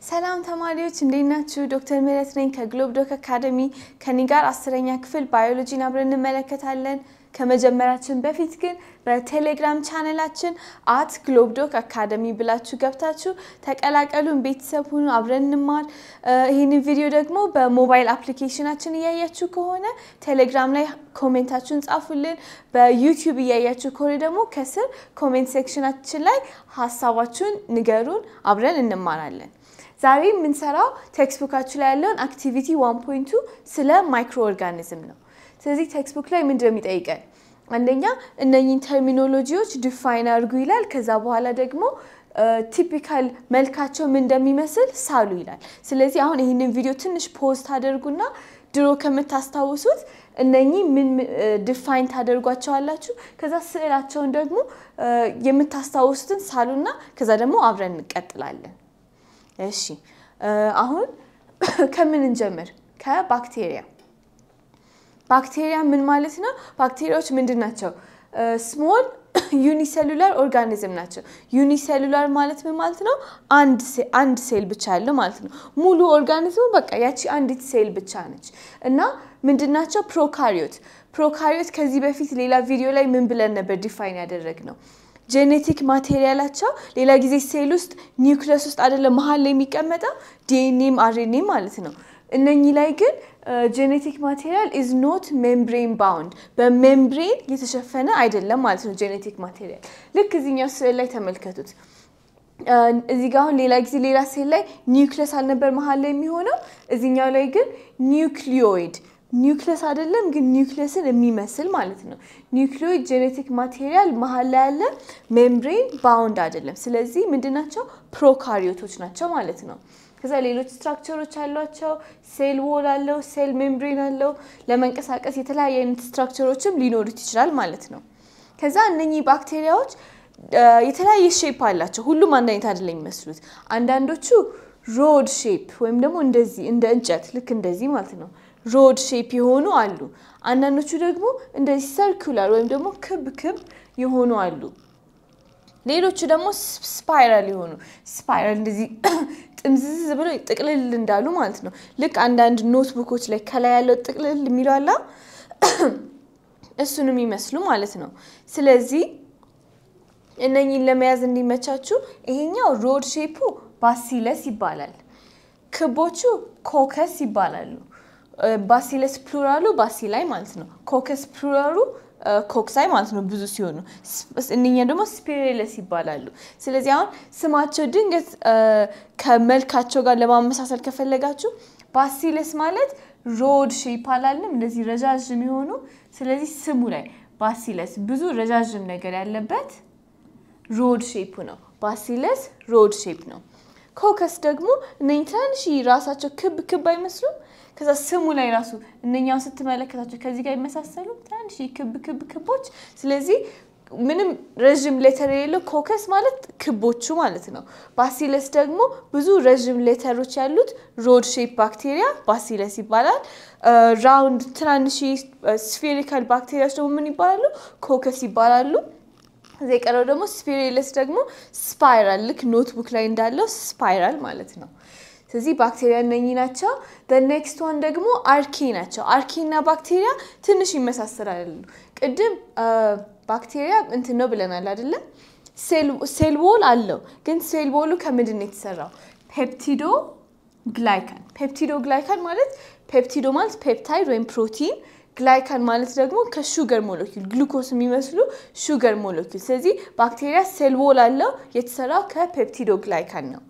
ሰላም ተማሪዎች እንዴት ናችሁ? ዶክተር ምህረት ነኝ ከግሎብ ዶክ አካደሚ። ከኔ ጋር አስረኛ ክፍል ባዮሎጂን አብረን እንመለከታለን። ከመጀመራችን በፊት ግን በቴሌግራም ቻነላችን አት ግሎብ ዶክ አካደሚ ብላችሁ ገብታችሁ ተቀላቀሉን፣ ቤተሰብ ሁኑ፣ አብረን እንማር። ይህንን ቪዲዮ ደግሞ በሞባይል አፕሊኬሽናችን እያያችሁ ከሆነ ቴሌግራም ላይ ኮሜንታችሁን ጻፉልን። በዩቲዩብ እያያችሁ ከሆነ ደግሞ ከስር ኮሜንት ሴክሽናችን ላይ ሀሳባችሁን ንገሩን፣ አብረን እንማራለን። ዛሬ የምንሰራው ቴክስቡካችሁ ላይ ያለውን አክቲቪቲ ዋን ፖይንቱ ስለ ማይክሮ ኦርጋኒዝም ነው። ስለዚህ ቴክስቡክ ላይ ምንድን ነው የሚጠይቀን? አንደኛ እነኚህን ተርሚኖሎጂዎች ዲፋይን አድርጉ ይላል። ከዛ በኋላ ደግሞ ቲፒካል መልካቸው ምን እንደሚመስል ሳሉ ይላል። ስለዚህ አሁን ይህንን ቪዲዮ ትንሽ ፖዝ ታደርጉና ድሮ ከምታስታውሱት እነኚህ ምን ዲፋይን ታደርጓቸዋላችሁ። ከዛ ስዕላቸውን ደግሞ የምታስታውሱትን ሳሉና ከዛ ደግሞ አብረን እንቀጥላለን። እሺ አሁን ከምን እንጀምር? ከባክቴሪያ ባክቴሪያ ምን ማለት ነው? ባክቴሪያዎች ምንድን ናቸው? ስሞል ዩኒሴሉላር ኦርጋኒዝም ናቸው። ዩኒሴሉላር ማለት ምን ማለት ነው? አንድ ሴል ብቻ ያለው ማለት ነው። ሙሉ ኦርጋኒዝሙ በቃ ያቺ አንዲት ሴል ብቻ ነች። እና ምንድን ናቸው? ፕሮካሪዮት ፕሮካሪዮት ከዚህ በፊት ሌላ ቪዲዮ ላይ ምን ብለን ነበር ዲፋይን ያደረግ ነው ጄኔቲክ ማቴሪያላቸው ሌላ ጊዜ ሴል ውስጥ ኒውክለስ ውስጥ አይደለም መሀል ላይ የሚቀመጠው ዲኤንኤም አርኤንኤም ማለት ነው። እነኚህ ላይ ግን ጄኔቲክ ማቴሪያል ኢዝ ኖት ሜምብሬን ባውንድ በሜምብሬን የተሸፈነ አይደለም ማለት ነው። ጄኔቲክ ማቴሪያል ልክ እዚህኛው ስዕል ላይ ተመልከቱት። እዚህ ጋ አሁን ሌላ ጊዜ ሌላ ሴል ላይ ኒውክለስ አልነበር መሀል ላይ የሚሆነው፣ እዚህኛው ላይ ግን ኒውክሊዮይድ ኒውክለስ አይደለም ግን ኒውክለስን የሚመስል ማለት ነው። ኒውክሊዮይድ ጄኔቲክ ማቴሪያል መሀል ላይ ያለ ሜምብሬን ባውንድ አይደለም። ስለዚህ ምንድናቸው? ፕሮካሪዮቶች ናቸው ማለት ነው። ከዛ ሌሎች ስትራክቸሮች አሏቸው። ሴል ዎል አለው፣ ሴል ሜምብሬን አለው። ለመንቀሳቀስ የተለያየ አይነት ስትራክቸሮችም ሊኖሩት ይችላል ማለት ነው። ከዛ እነኚህ ባክቴሪያዎች የተለያየ ሼፕ አላቸው። ሁሉም አንድ አይነት አይደለም የሚመስሉት። አንዳንዶቹ ሮድ ሼፕ ወይም ደግሞ እንደዚህ እንደ እንጨት ልክ እንደዚህ ማለት ነው ሮድ ሼፕ የሆኑ አሉ። አንዳንዶቹ ደግሞ እንደዚህ ሰርኩላር ወይም ደግሞ ክብ ክብ የሆኑ አሉ። ሌሎቹ ደግሞ ስፓይራል የሆኑ ስፓይራል እንደዚህ ጥምዝዝ ብሎ ጥቅልል እንዳሉ ማለት ነው። ልክ አንዳንድ ኖትቡኮች ላይ ከላይ ያለው ጥቅልል የሚለው አላ እሱን የሚመስሉ ማለት ነው። ስለዚህ እነኚህን ለመያዝ እንዲመቻችሁ ይሄኛው ሮድ ሼፑ ባሲለስ ይባላል። ክቦቹ ኮከስ ይባላሉ። ባሲለስ ፕሉራሉ ባሲላይ ማለት ነው። ኮከስ ፕሉራሉ ኮክሳይ ማለት ነው ብዙ ሲሆኑ፣ እነኛ ደግሞ ስፔሬለስ ይባላሉ። ስለዚህ አሁን ስማቸው ድንገት ከመልካቸው ጋር ለማመሳሰል ከፈለጋችሁ ባሲለስ ማለት ሮድ ሼፕ አላለም እንደዚህ ረዣዥም የሆኑ ስለዚህ ስሙ ላይ ባሲለስ ብዙ ረዣዥም ነገር ያለበት ሮድ ሼፕ ነው። ባሲለስ ሮድ ሼፕ ነው። ኮከስ ደግሞ እነኝህ ትናንሽ ራሳቸው ክብ ክብ አይመስሉም? ከዛ ስሙ ላይ ራሱ እነኛውን ስትመለከታቸው ከዚህ ጋር ይመሳሰሉ ትናንሽ ክብ ክብ ክቦች። ስለዚህ ምንም ረዥም ሌተር የሌለው ኮከስ ማለት ክቦቹ ማለት ነው። ባሲለስ ደግሞ ብዙ ረዥም ሌተሮች ያሉት ሮድ ሼፕ ባክቴሪያ ባሲለስ ይባላል። ራውንድ ትናንሽ ስፌሪካል ባክቴሪያዎች ደግሞ ምን ይባላሉ? ኮከስ ይባላሉ። ከዚ የቀረው ደግሞ ስፒሬለስ ደግሞ ስፓይራል ልክ ኖትቡክ ላይ እንዳለው ስፓይራል ማለት ነው። ስለዚህ ባክቴሪያ እነኚህ ናቸው። ኔክስት ዋን ደግሞ አርኪ ናቸው። አርኪ እና ባክቴሪያ ትንሽ ይመሳሰላሉ። ቅድም ባክቴሪያ እንትን ነው ብለናል አይደለም? ሴል ዎል አለው፣ ግን ሴል ዎሉ ከምንድን ነው የተሰራው? ፔፕቲዶ ግላይካን። ፔፕቲዶ ግላይካን ማለት ፔፕቲዶ ማለት ፔፕታይድ ወይም ፕሮቲን ግላይካን ማለት ደግሞ ከሹገር ሞለኪል ግሉኮስ የሚመስሉ ሹገር ሞለኪል። ስለዚህ ባክቴሪያ ሴል ዎል አለው የተሰራው ከፔፕቲዶ ግላይካን ነው።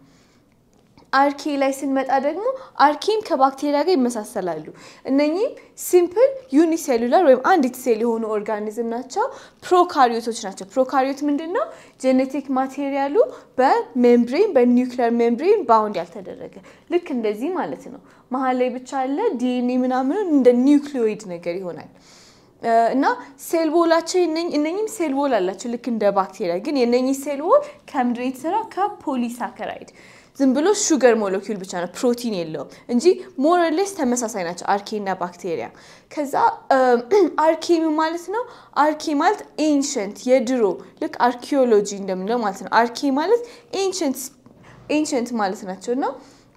አርኪ ላይ ስንመጣ ደግሞ አርኪም ከባክቴሪያ ጋር ይመሳሰላሉ። እነኚህም ሲምፕል ዩኒሴሉላር ወይም አንዲት ሴል የሆኑ ኦርጋኒዝም ናቸው። ፕሮካሪዮቶች ናቸው። ፕሮካሪዮት ምንድን ነው? ጄኔቲክ ማቴሪያሉ በሜምብሬን በኒውክሊየር ሜምብሬን ባውንድ ያልተደረገ ልክ እንደዚህ ማለት ነው። መሀል ላይ ብቻ አለ ዲኤንኤ ምናምኑን እንደ ኒውክሊዮይድ ነገር ይሆናል። እና ሴል ቦላቸው እነኝም ሴል ቦል አላቸው ልክ እንደ ባክቴሪያ። ግን የነኚህ ሴል ቦል ከምንድን የተሰራ ከፖሊሳከራይድ ዝም ብሎ ሹገር ሞለኪውል ብቻ ነው፣ ፕሮቲን የለውም እንጂ ሞረሌስ ተመሳሳይ ናቸው አርኬ እና ባክቴሪያ። ከዛ አርኬ ማለት ነው። አርኬ ማለት ኤንሸንት የድሮ ልክ አርኪኦሎጂ እንደምንለው ማለት ነው። አርኬ ማለት ኤንሸንት ማለት ናቸው እና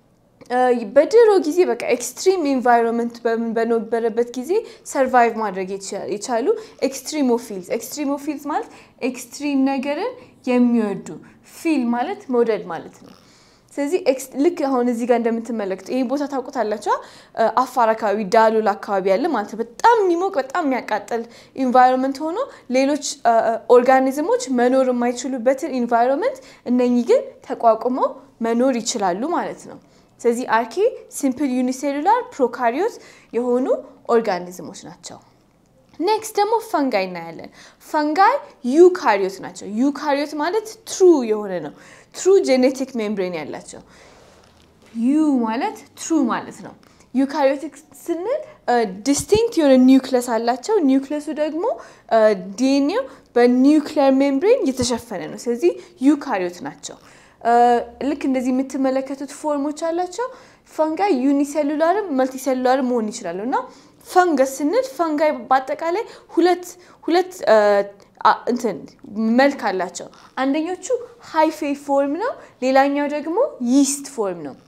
በድሮ ጊዜ በቃ ኤክስትሪም ኢንቫይሮንመንት በነበረበት ጊዜ ሰርቫይቭ ማድረግ የቻሉ ኤክስትሪሞፊልስ። ኤክስትሪሞፊልስ ማለት ኤክስትሪም ነገርን የሚወዱ ፊል ማለት መውደድ ማለት ነው። ስለዚህ ልክ አሁን እዚህ ጋር እንደምትመለከቱ ይህ ቦታ ታውቁታላችሁ። አፋር አካባቢ ዳሎል አካባቢ ያለ ማለት ነው። በጣም የሚሞቅ በጣም የሚያቃጥል ኢንቫይሮንመንት ሆኖ ሌሎች ኦርጋኒዝሞች መኖር የማይችሉበትን ኢንቫይሮንመንት እነኚህ ግን ተቋቁመው መኖር ይችላሉ ማለት ነው። ስለዚህ አርኬ ሲምፕል ዩኒሴሉላር ፕሮካሪዮት የሆኑ ኦርጋኒዝሞች ናቸው። ኔክስት ደግሞ ፈንጋይ እናያለን። ፈንጋይ ዩካሪዮት ናቸው። ዩካሪዮት ማለት ትሩ የሆነ ነው። ትሩ ጄኔቲክ ሜምብሬን ያላቸው ዩ ማለት ትሩ ማለት ነው። ዩካሪዮቲክ ስንል ዲስቲንክት የሆነ ኒውክለስ አላቸው። ኒውክለሱ ደግሞ ዲኤንኤው በኒውክሊየር ሜምብሬን የተሸፈነ ነው። ስለዚህ ዩካሪዮት ናቸው። ልክ እንደዚህ የምትመለከቱት ፎርሞች አላቸው። ፈንጋይ ዩኒሴሉላርም መልቲሴሉላርም መሆን ይችላሉ እና ፈንገስ ስንል ፈንጋይ በአጠቃላይ ሁለት ሁለት እንትን መልክ አላቸው። አንደኞቹ ሃይፌ ፎርም ነው፣ ሌላኛው ደግሞ ይስት ፎርም ነው።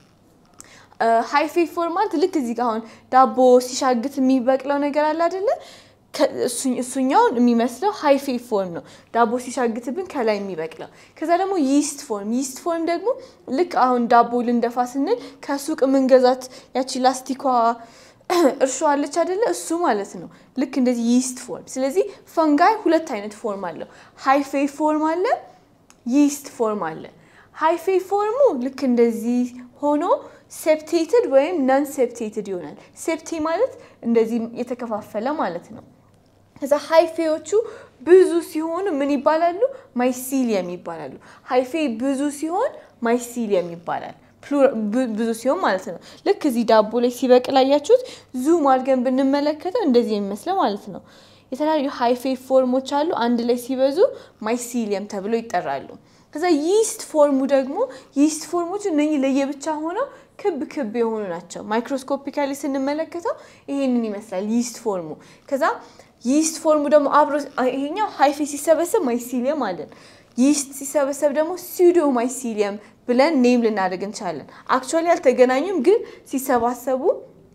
ሃይፌ ፎርም ማለት ልክ እዚህ ጋር አሁን ዳቦ ሲሻግት የሚበቅለው ነገር አለ አይደለ? እሱኛውን የሚመስለው ሃይፌ ፎርም ነው። ዳቦ ሲሻግትብን ከላይ የሚበቅለው። ከዛ ደግሞ ይስት ፎርም ይስት ፎርም ደግሞ ልክ አሁን ዳቦ ልንደፋ ስንል ከሱቅ የምንገዛት ያቺ ላስቲኳ እርሾ አለች አይደለ? እሱ ማለት ነው። ልክ እንደዚህ ይስት ፎርም። ስለዚህ ፈንጋይ ሁለት አይነት ፎርም አለው። ሃይፌ ፎርም አለ፣ ይስት ፎርም አለ። ሃይፌ ፎርሙ ልክ እንደዚህ ሆኖ ሴፕቴትድ ወይም ነን ሴፕቴትድ ይሆናል። ሴፕቴ ማለት እንደዚህ የተከፋፈለ ማለት ነው። ከዛ ሃይፌዎቹ ብዙ ሲሆኑ ምን ይባላሉ? ማይሲሊየም ይባላሉ። ሃይፌ ብዙ ሲሆን ማይሲሊየም ይባላል። ብዙ ሲሆን ማለት ነው። ልክ እዚህ ዳቦ ላይ ሲበቅል አያችሁት? ዙም አድርገን ብንመለከተው እንደዚህ የሚመስለው ማለት ነው። የተለያዩ ሃይፌ ፎርሞች አሉ። አንድ ላይ ሲበዙ ማይሲሊየም ተብሎ ይጠራሉ። ከዛ ይስት ፎርሙ ደግሞ ይስት ፎርሞች እነኚህ ለየብቻ ሆነው ክብ ክብ የሆኑ ናቸው። ማይክሮስኮፒካሊ ስንመለከተው ይሄንን ይመስላል ይስት ፎርሙ። ከዛ ይስት ፎርሙ ደግሞ አብሮ ይሄኛው ሃይፌ ሲሰበሰብ ማይሲሊየም አለን። ይስት ሲሰበሰብ ደግሞ ሲዶ ማይሲሊየም ብለን ኔም ልናደርግ እንችላለን። አክቹዋሊ አልተገናኙም፣ ግን ሲሰባሰቡ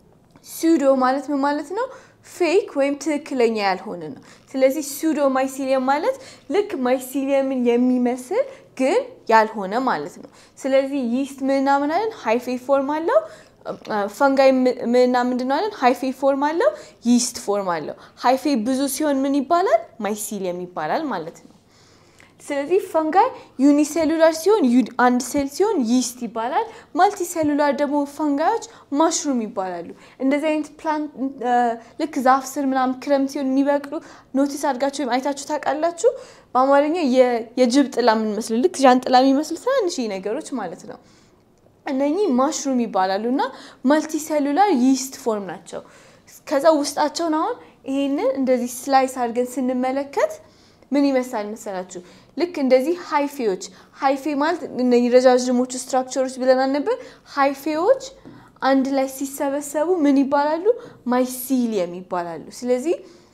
ሲዶ ማለት ምን ማለት ነው? ፌክ ወይም ትክክለኛ ያልሆነ ነው። ስለዚህ ሲዶ ማይሲሊየም ማለት ልክ ማይሲሊየምን የሚመስል ግን ያልሆነ ማለት ነው። ስለዚህ ይስት ምንና ምን አለን? ሃይፌ ፎርም አለው። ፈንጋይ ምንና ምንድን ነው አለን? ሃይፌ ፎርም አለው፣ ይስት ፎርም አለው። ሃይፌ ብዙ ሲሆን ምን ይባላል? ማይሲሊየም ይባላል ማለት ነው። ስለዚህ ፈንጋይ ዩኒሴሉላር ሲሆን አንድ ሴል ሲሆን ይስት ይባላል። ማልቲ ሴሉላር ደግሞ ፈንጋዮች ማሽሩም ይባላሉ። እንደዚህ አይነት ፕላንት ልክ ዛፍ ስር ምናምን ክረምት ሲሆን የሚበቅሉ ኖቲስ አድርጋችሁ ወይም አይታችሁ ታውቃላችሁ? በአማርኛ የጅብ ጥላ የምንመስሉ ልክ ዣንጥላ የሚመስሉ ትናንሽ ነገሮች ማለት ነው። እነኚህ ማሽሩም ይባላሉ እና ማልቲ ሴሉላር ይስት ፎርም ናቸው። ከዛ ውስጣቸውን አሁን ይሄንን እንደዚህ ስላይስ አድርገን ስንመለከት ምን ይመስላል መሰላችሁ? ልክ እንደዚህ ሃይፌዎች ሃይፌ ማለት እነዚህ ረዣዥሞቹ ስትራክቸሮች ብለናል ነበር። ሃይፌዎች አንድ ላይ ሲሰበሰቡ ምን ይባላሉ? ማይሲሊየም ይባላሉ። ስለዚህ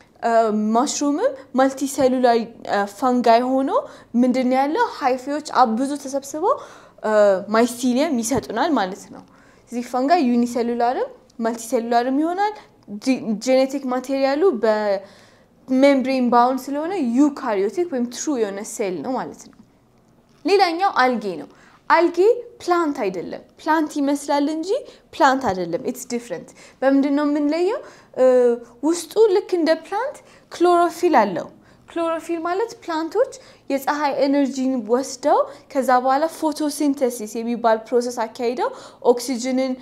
ማሽሩምም ማልቲሴሉላር ፈንጋይ ሆኖ ምንድን ነው ያለው? ሃይፌዎች ብዙ ተሰብስበው ማይሲሊየም ይሰጡናል ማለት ነው። ስለዚህ ፈንጋይ ዩኒሴሉላርም ማልቲሴሉላርም ይሆናል። ጄኔቲክ ማቴሪያሉ በ ሜምብሬን ባውንድ ስለሆነ ዩካሪዮቲክ ወይም ትሩ የሆነ ሴል ነው ማለት ነው። ሌላኛው አልጌ ነው። አልጌ ፕላንት አይደለም። ፕላንት ይመስላል እንጂ ፕላንት አይደለም። ኢትስ ዲፍረንት። በምንድን ነው የምንለየው? ውስጡ ልክ እንደ ፕላንት ክሎሮፊል አለው። ክሎሮፊል ማለት ፕላንቶች የፀሐይ ኤነርጂን ወስደው ከዛ በኋላ ፎቶሲንተሲስ የሚባል ፕሮሰስ አካሂደው ኦክሲጅንን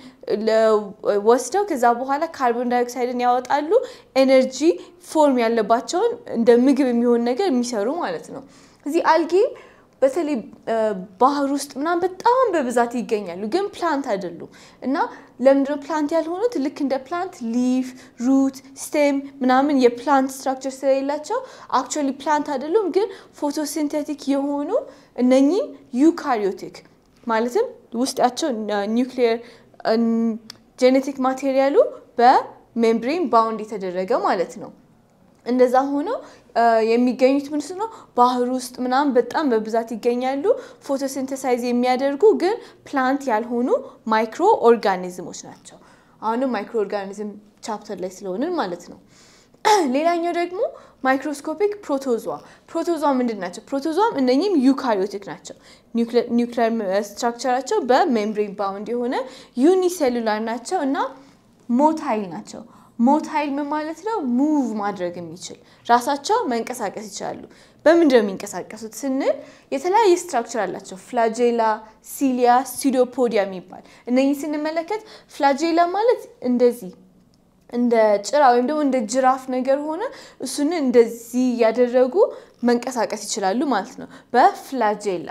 ወስደው ከዛ በኋላ ካርቦን ዳይኦክሳይድን ያወጣሉ። ኤነርጂ ፎርም ያለባቸውን እንደ ምግብ የሚሆን ነገር የሚሰሩ ማለት ነው። እዚህ አልጌ በተለይ ባህር ውስጥ ምናምን በጣም በብዛት ይገኛሉ፣ ግን ፕላንት አይደሉም። እና ለምንድነው ፕላንት ያልሆኑት? ልክ እንደ ፕላንት ሊፍ፣ ሩት፣ ስቴም ምናምን የፕላንት ስትራክቸር ስለሌላቸው አክቹዋሊ ፕላንት አይደሉም፣ ግን ፎቶሲንቴቲክ የሆኑ እነኚህም ዩካሪዮቲክ ማለትም ውስጣቸው ኒውክሊየር ጄኔቲክ ማቴሪያሉ በሜምብሬን ባውንድ የተደረገ ማለት ነው። እንደዛ ሆነው የሚገኙት ምንስ ነው ባህር ውስጥ ምናምን በጣም በብዛት ይገኛሉ። ፎቶሲንተሳይዝ የሚያደርጉ ግን ፕላንት ያልሆኑ ማይክሮ ኦርጋኒዝሞች ናቸው። አሁንም ማይክሮ ኦርጋኒዝም ቻፕተር ላይ ስለሆንን ማለት ነው። ሌላኛው ደግሞ ማይክሮስኮፒክ ፕሮቶዟ። ፕሮቶዟ ምንድን ናቸው? ፕሮቶዟም እነኚህም ዩካሪዮቲክ ናቸው። ኒውክሊየር ስትራክቸራቸው በሜምብሬን ባውንድ የሆነ ዩኒሴሉላር ናቸው እና ሞታይል ናቸው። ሞታይል ምን ማለት ነው? ሙቭ ማድረግ የሚችል ራሳቸው መንቀሳቀስ ይችላሉ። በምንድን ነው የሚንቀሳቀሱት ስንል የተለያየ ስትራክቸር አላቸው። ፍላጄላ፣ ሲሊያ፣ ሲዶፖዲያ የሚባል እነኚህ ስንመለከት ፍላጄላ ማለት እንደዚህ እንደ ጭራ ወይም ደግሞ እንደ ጅራፍ ነገር ሆነ እሱን እንደዚህ እያደረጉ መንቀሳቀስ ይችላሉ ማለት ነው። በፍላጄላ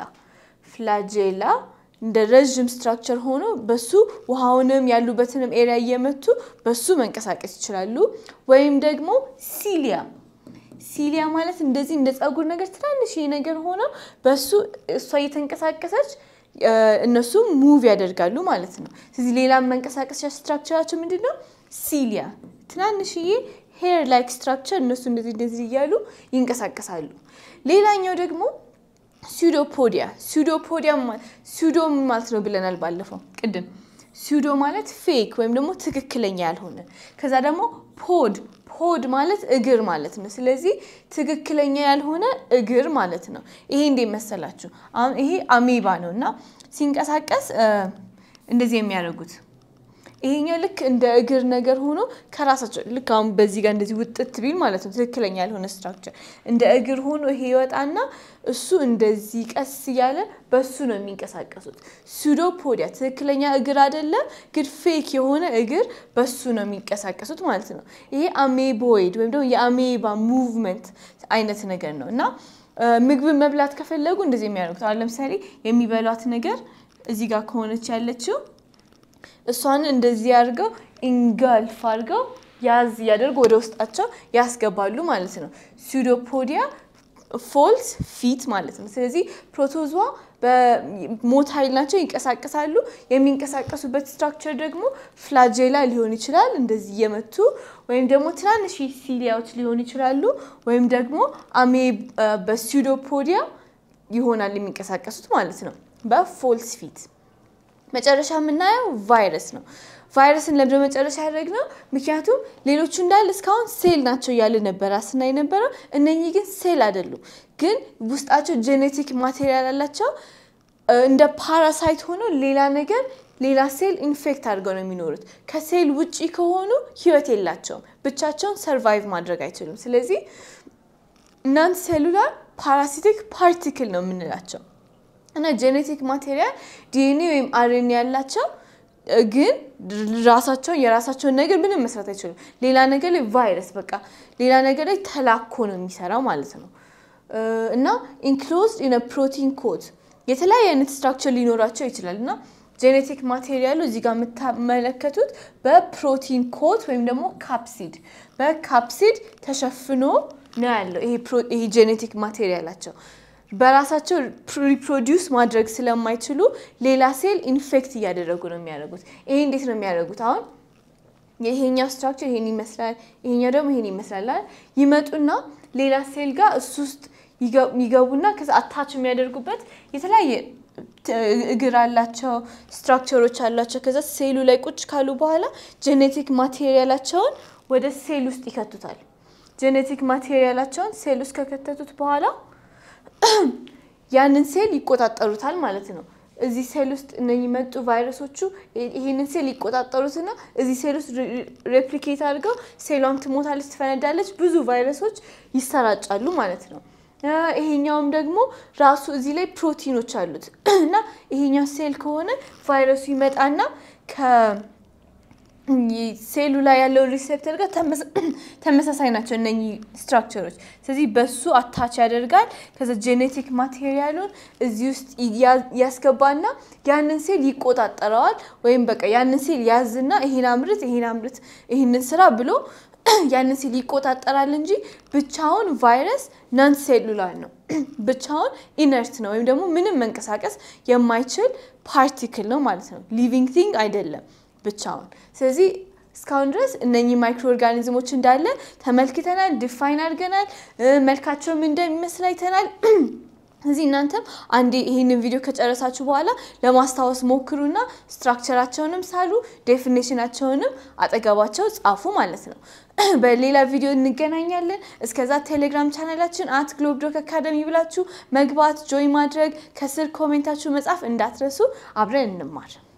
ፍላጄላ እንደ ረዥም ስትራክቸር ሆኖ በሱ ውሃውንም ያሉበትንም ኤሪያ እየመቱ በሱ መንቀሳቀስ ይችላሉ። ወይም ደግሞ ሲሊያ ሲሊያ ማለት እንደዚህ እንደ ፀጉር ነገር ትናንሽ ነገር ሆነው በሱ እሷ እየተንቀሳቀሰች እነሱ ሙቭ ያደርጋሉ ማለት ነው። ስለዚህ ሌላ መንቀሳቀሻ ስትራክቸራቸው ምንድን ነው? ሲሊያ ትናንሽዬ ሄር ላይክ ስትራክቸር እነሱ እንደዚህ እንደዚህ እያሉ ይንቀሳቀሳሉ። ሌላኛው ደግሞ ሱዶፖዲያ ሱዶፖዲያ ሱዶ ማለት ነው ብለናል ባለፈው ቅድም። ሱዶ ማለት ፌክ ወይም ደግሞ ትክክለኛ ያልሆነ ከዛ ደግሞ ፖድ ፖድ ማለት እግር ማለት ነው። ስለዚህ ትክክለኛ ያልሆነ እግር ማለት ነው። ይሄ እንዴት መሰላችሁ? አሁን ይሄ አሜባ ነው እና ሲንቀሳቀስ እንደዚህ የሚያደርጉት ይሄኛው ልክ እንደ እግር ነገር ሆኖ ከራሳቸው ልክ አሁን በዚህ ጋር እንደዚህ ውጥት ቢል ማለት ነው ትክክለኛ ያልሆነ ስትራክቸር እንደ እግር ሆኖ ይሄ ይወጣና እሱ እንደዚህ ቀስ እያለ በሱ ነው የሚንቀሳቀሱት። ሱዶፖዲያ ትክክለኛ እግር አይደለም፣ ግን ፌክ የሆነ እግር በሱ ነው የሚንቀሳቀሱት ማለት ነው። ይሄ አሜቦይድ ወይም ደግሞ የአሜባ ሙቭመንት አይነት ነገር ነው እና ምግብን መብላት ከፈለጉ እንደዚህ የሚያደርጉት አሁን ለምሳሌ የሚበሏት ነገር እዚህ ጋር ከሆነች ያለችው እሷን እንደዚህ አድርገው ኢንጋልፍ አድርገው ያዝ እያደርጉ ወደ ውስጣቸው ያስገባሉ ማለት ነው። ሱዶፖዲያ ፎልስ ፊት ማለት ነው። ስለዚህ ፕሮቶዟ በሞታይል ናቸው፣ ይንቀሳቀሳሉ። የሚንቀሳቀሱበት ስትራክቸር ደግሞ ፍላጄላ ሊሆን ይችላል፣ እንደዚህ እየመቱ ወይም ደግሞ ትናንሽ ሲሊያዎች ሊሆኑ ይችላሉ፣ ወይም ደግሞ አሜ በሱዶፖዲያ ይሆናል የሚንቀሳቀሱት ማለት ነው በፎልስ ፊት መጨረሻ የምናየው ቫይረስ ነው። ቫይረስን ለምደ መጨረሻ ያደረግነው ምክንያቱም ሌሎቹ እንዳለ እስካሁን ሴል ናቸው እያለ ነበረ ስናይ ነበረው። እነኚህ ግን ሴል አይደሉም፣ ግን ውስጣቸው ጄኔቲክ ማቴሪያል አላቸው። እንደ ፓራሳይት ሆኖ ሌላ ነገር ሌላ ሴል ኢንፌክት አድርገው ነው የሚኖሩት። ከሴል ውጪ ከሆኑ ህይወት የላቸውም፣ ብቻቸውን ሰርቫይቭ ማድረግ አይችሉም። ስለዚህ እናንት ሴሉላር ፓራሲቲክ ፓርቲክል ነው የምንላቸው እና ጄኔቲክ ማቴሪያል ዲኤንኤ ወይም አርኤንኤ ያላቸው ግን ራሳቸውን የራሳቸውን ነገር ምንም መስራት አይችሉም። ሌላ ነገር ላይ ቫይረስ በቃ ሌላ ነገር ላይ ተላኮ ነው የሚሰራው ማለት ነው። እና ኢንክሎዝድ ኢን ፕሮቲን ኮድ የተለያየ አይነት ስትራክቸር ሊኖራቸው ይችላል እና ጄኔቲክ ማቴሪያሉ እዚህ ጋር የምታመለከቱት በፕሮቲን ኮት ወይም ደግሞ ካፕሲድ በካፕሲድ ተሸፍኖ ነው ያለው ይሄ ጄኔቲክ ማቴሪያላቸው በራሳቸው ሪፕሮዲውስ ማድረግ ስለማይችሉ ሌላ ሴል ኢንፌክት እያደረጉ ነው የሚያደርጉት። ይሄ እንዴት ነው የሚያደርጉት? አሁን ይሄኛው ስትራክቸር ይሄን ይመስላል፣ ይሄኛው ደግሞ ይሄን ይመስላል። ይመጡና ሌላ ሴል ጋር እሱ ውስጥ ይገቡና ከዛ አታች የሚያደርጉበት የተለያየ እግር አላቸው፣ ስትራክቸሮች አላቸው። ከዛ ሴሉ ላይ ቁጭ ካሉ በኋላ ጄኔቲክ ማቴሪያላቸውን ወደ ሴል ውስጥ ይከቱታል። ጄኔቲክ ማቴሪያላቸውን ሴል ውስጥ ከከተቱት በኋላ ያንን ሴል ይቆጣጠሩታል ማለት ነው። እዚህ ሴል ውስጥ እነኚህ መጡ ቫይረሶቹ ይህንን ሴል ይቆጣጠሩትና እዚህ ሴል ውስጥ ሬፕሊኬት አድርገው ሴሏም ትሞታለች፣ ትፈነዳለች፣ ብዙ ቫይረሶች ይሰራጫሉ ማለት ነው። ይሄኛውም ደግሞ ራሱ እዚህ ላይ ፕሮቲኖች አሉት እና ይሄኛው ሴል ከሆነ ቫይረሱ ይመጣና ሴሉ ላይ ያለው ሪሴፕተር ጋር ተመሳሳይ ናቸው እነኚህ ስትራክቸሮች። ስለዚህ በሱ አታች ያደርጋል። ከዛ ጄኔቲክ ማቴሪያሉን እዚህ ውስጥ ያስገባና ያንን ሴል ይቆጣጠረዋል። ወይም በቃ ያንን ሴል ያዝና ይሄን አምርት፣ ይሄን አምርት፣ ይህንን ስራ ብሎ ያንን ሴል ይቆጣጠራል እንጂ ብቻውን ቫይረስ ናን ሴሉላር ነው። ብቻውን ኢነርት ነው ወይም ደግሞ ምንም መንቀሳቀስ የማይችል ፓርቲክል ነው ማለት ነው። ሊቪንግ ቲንግ አይደለም ብቻውን። ስለዚህ እስካሁን ድረስ እነኚህ ማይክሮ ኦርጋኒዝሞች እንዳለ ተመልክተናል፣ ዲፋይን አድርገናል፣ መልካቸውም እንደሚመስል አይተናል። እዚህ እናንተም አንዴ ይህንን ቪዲዮ ከጨረሳችሁ በኋላ ለማስታወስ ሞክሩና ስትራክቸራቸውንም ሳሉ ዴፊኔሽናቸውንም አጠገባቸው ጻፉ ማለት ነው። በሌላ ቪዲዮ እንገናኛለን። እስከዛ ቴሌግራም ቻናላችን አት ግሎብ ዶክ አካደሚ ብላችሁ መግባት ጆይ ማድረግ ከስር ኮሜንታችሁ መጻፍ እንዳትረሱ። አብረን እንማር።